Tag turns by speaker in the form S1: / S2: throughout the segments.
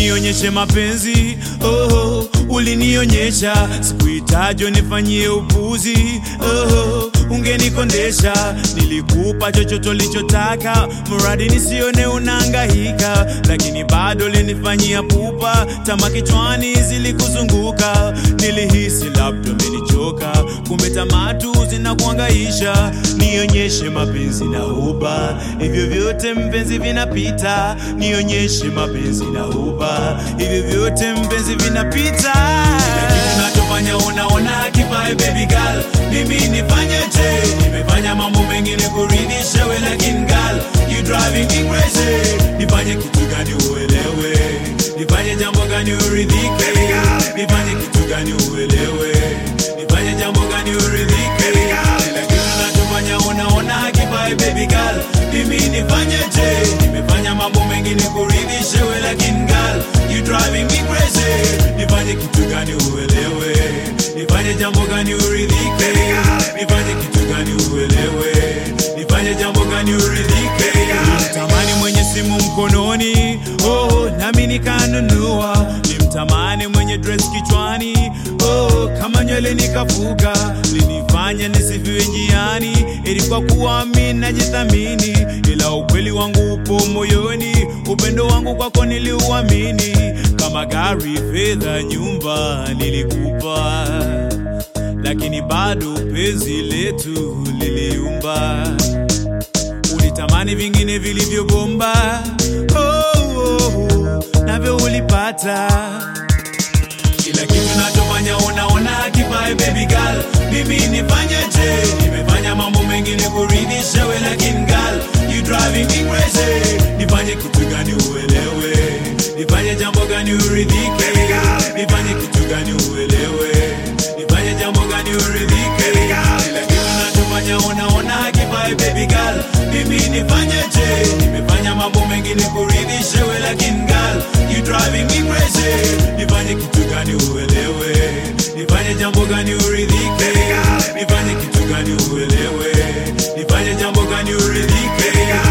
S1: nionyeshe mapenzi oh, ulinionyesha sikuhitaji nifanyie upuzi oh, ungenikondesha nilikupa chochote ulichotaka mradi nisione unaangahika lakini bado linifanyia pupa tama kichwani zilikuzunguka nilihisi labda umenichoka kumbe tamatu zinakuangaisha nionyeshe mapenzi na uba hivyo vyote mpenzi vinapita nionyeshe mapenzi na uba hivyo vyote mpenzi vinapita Kila kitu nachofanya unaona kifae baby girl mimi nifanyeje nimefanya mambo mengine kuridhisha we lakini girl you driving me crazy nifanye kitu gani uelewe nifanye jambo gani uridhike nifanye kitu gani uelewe nifanye jambo gani uridhike kila kitu nachofanya unaona hakifae baby girl mimi nifanyeje nimefanya mambo mengine kuridhisha we lakini girl you driving me crazy nifanye kitu gani uelewe nifanye jambo gani uridhike nifanye kitu gani uelewe nifanye jambo gani uridhike nimtamani mwenye simu mkononi oh, nami nikanunua nimtamani mwenye dress kichwani oh, kama nywele nikafuga linifanya nisifiwe njiani ili kwa kuwa mi najithamini ila ukweli wangu upo moyoni upendo wangu kwako niliuamini kama gari fedha nyumba nilikupa lakini bado penzi letu liliumba ulitamani vingine vilivyobomba oh, oh, oh, navyo ulipata kila kitu nachofanya unaona kifae baby girl mimi nifanyeje nimefanya mambo mengine kuridhisha we lakini girl you driving me crazy nifanye kitu gani uelewe nifanye jambo gani uridhike nifanye kitu gani uelewe nifanye jambo gani uridhike kila kitu nachofanya unaona kifae baby girl mimi nifanyeje nimefanya mambo mengine kuridhisha we lakini girl you driving me crazy nifanye kitu gani uelewe nifanye jambo gani uridhike nifanye kitu gani uelewe nifanye jambo gani uridhike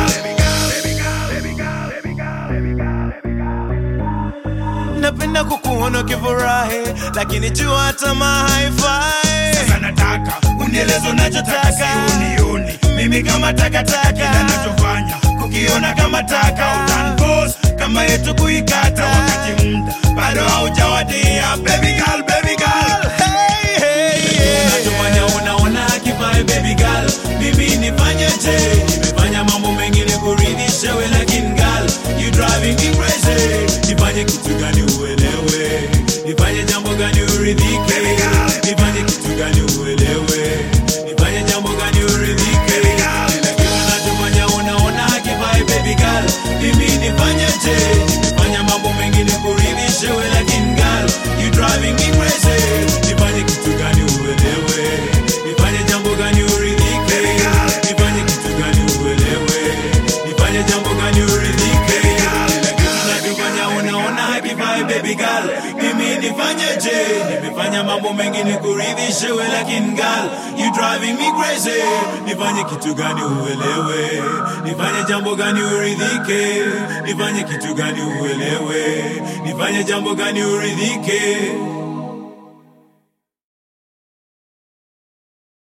S1: napenda kukuona ukifurahi lakini jua tamaa haifai
S2: Sasa nataka unieleze unachotaka, si unioni mimi kama takataka, kila nachofanya kukiona kama taka, utanpos kama yetu kuikata, wakati muda bado haujawadia. Baby girl, baby girl,
S1: Hey, hey, yeah. unachofanya unaona kifae baby girl mimi nifanyeje nimefanya mambo mengine kuridhisha we lakini girl you driving me crazy nifanye kitu gani uelewe nifanye jambo gani uridhike nifanye kitu gani uelewe nifanye jambo gani uridhike kila kitu nachofanya unaona kifae baby girl mimi nifanyeje nimefanya mambo mengine kuridhisha we lakini girl you driving me crazy nifanye kitu gani uelewe nifanye jambo gani uridhike nifanye kitu gani uelewe nifanye jambo gani uridhike kila kitu nachofanya unaona hakifae baby girl mimi nifanyeje nimefanya mambo mengine kuridhisha we lakini girl you driving me crazy nifanye kitu gani uelewe nifanye jambo gani uridhike nifanye kitu gani uelewe nifanye jambo gani uridhike